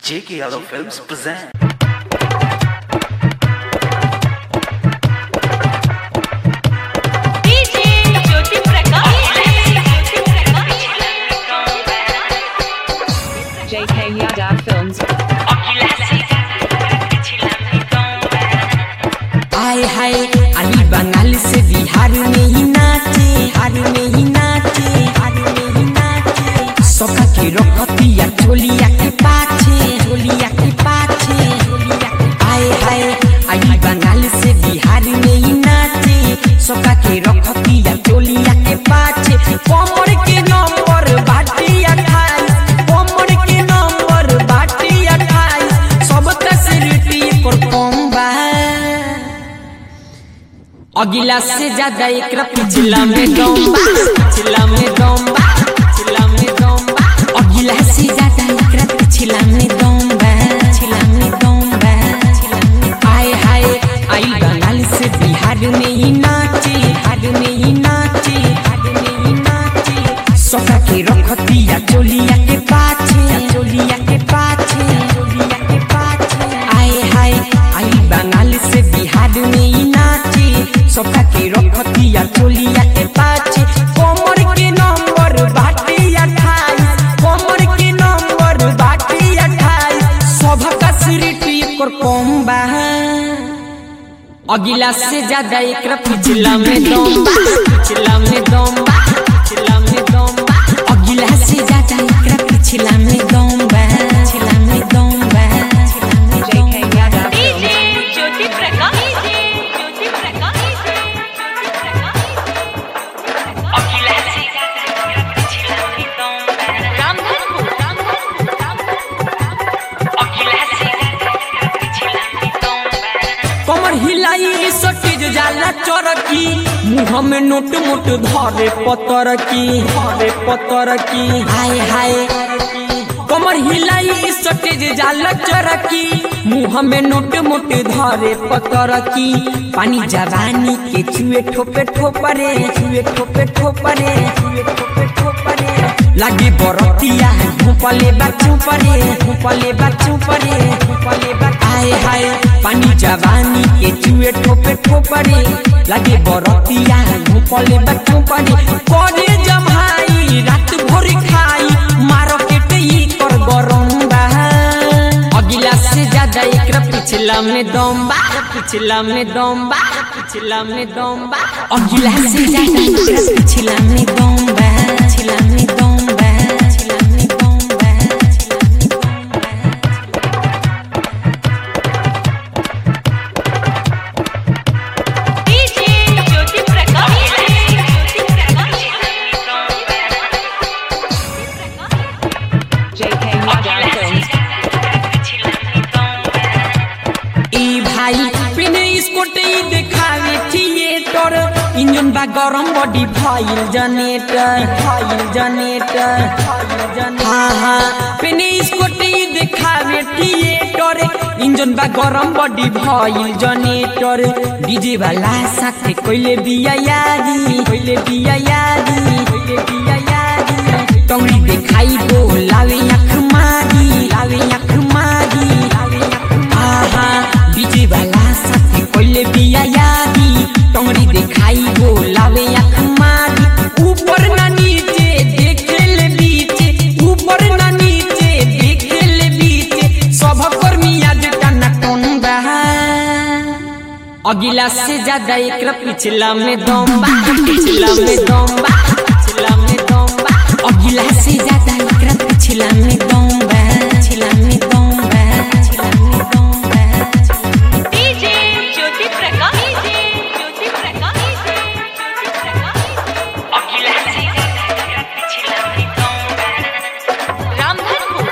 J.K. Yadav Films present. DJ Jyoti Prakash JK Yadav Films. आए हाय अली बंगाल से बिहार में ही नाचे बिहार में ही नाचे बिहार में ही नाचे सोका के रखतिया चोलिया के पाछे चोलिया के पाछे चोलिया के आए हाय अली बंगाल से बिहार में ही नाचे सोका के रखतिया चोलिया के पाछे कमर के नंबर बाटी अठाईस कमर के नंबर बाटी अठाईस सब तस्वीर पर कम बा अगिला से ज्यादा एक पिछला में दम बा पिछला में दम बा पिछला में दम बा अगिला से ज्यादा एक पिछला में दम बा पिछला में दम बा आए हाय आई बंगाल से बिहार में ही नाचे बिहार में ही नाचे बिहार में ही नाचे सोका के रखतिया चोलिया के पाछे चोलिया के पाछे चोलिया के पाछे आए हाय आई बंगाल से बिहार में ही नाचे सोका के रखतिया चोलिया के पाछे कमर के नंबर बाटे अठाईस कमर के नंबर बाटे अठाईस सभ का सिरटी कर कम बा अगिला से ज्यादा एक पिछला में दम बा पिछला में दम बा पिछला में दम बा अगिला से ज्यादा एक पिछला में दम बा पिछला में दम बा JK Yadav DJ Films. Jyoti Prakash Jyoti Prakash Ramdhanpur कमर हिलाई सटीज जाला चरकी मुंह में नोट मोट धरे पतर की धरे पतर की हाय हाय कमर हिलाई सटीज जाला चरकी मुंह में नोट मोट धरे पतर की पानी जवानी के छुए ठोपे ठोपरे छुए ठोपे ठोपरे छुए ठोपे ठोपरे लागे बरतिया भूपले बच्चों परे भूपले बच्चों परे भूपले आए हाय पानी जवानी के चुए ठोपे ठोपरे लागे बरतिया भूपले बच्चों परे करे जमाई रात भर खाई मारो के ई कर गरम बा अगिला से ज्यादा एक पिछला में दम बा पिछला में दम बा पिछला में दम बा अगिला से ज्यादा एक पिछला में दम बा पिछला में दम बा पिछला में दम बा पिछला में दम बा DJ Jyoti Prakash JK Yadav Films. ई भाई पिने स्कोट ई देखावे थिएटर इंजन बा गरम body file generator file generator हाँ हाँ पिने स्कोट ई देखावे थिएटर इंजन बा गरम बॉडी फाइल जनरेटर डीजे वाला साथे कोइले बिया यादी कोइले बिया यादी कोइले बिया यादी टंगड़ी देखाई गो लावे आँख मारी लावे आँख मारी लावे आँख आहा डीजे वाला साथे कोइले बिया यादी टंगड़ी देखाई गो लावे आँख मारी ऊपर ना नीचे देखे ले बीचे ऊपर ना नीचे देखे ले बीचे सब कर्मी आज टना टन बहा अगिला से ज्यादा एक पिछला में दम बा पिछला में दम बा पिछला में दम बा अगिला से ज्यादा एक पिछला में दम बा पिछला में दम बा पिछला में दम बा डीजे ज्योति प्रकाश ज्योति प्रकाश रामधनपुर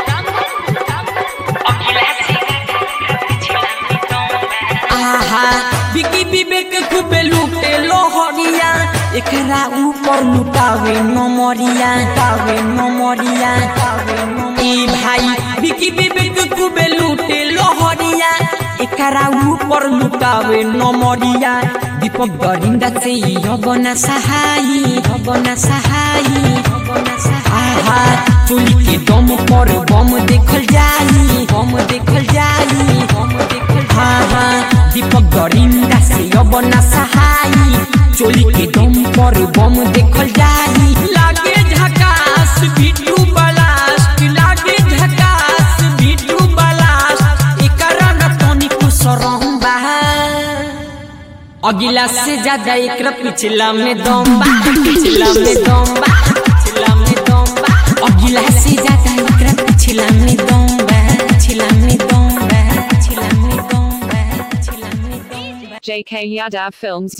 आहा बिकी विवेक खूबे लूटे लोहरिया एकरा ऊपर लुटावे नमरिया तावे नमरिया ई भाई बिकी विवेक खूबे लूटे लोहरिया एकरा ऊपर लुटावे नमरिया दीपक गरिंदा से हबना सहाई हबना सहाई हबना सहाहा चोली के दम पर बम देखल जाई बम देखल जाई बम देखल हाँ हाँ दीपक गरिंदा से हबना सहाई चोली के दम पर बम देखल जाई लागे झकास बिट्टू बलास्ट लागे झकास बिट्टू बलास्ट एकरा न तनिको शरम बा अगिला से ज्यादा एक पिछला में दम बा पिछला में दम बा पिछला में दम बा अगिला से ज्यादा एक पिछला में दम बा पिछला में दम बा पिछला में दम बा पिछला में दम बा JK Yadav Films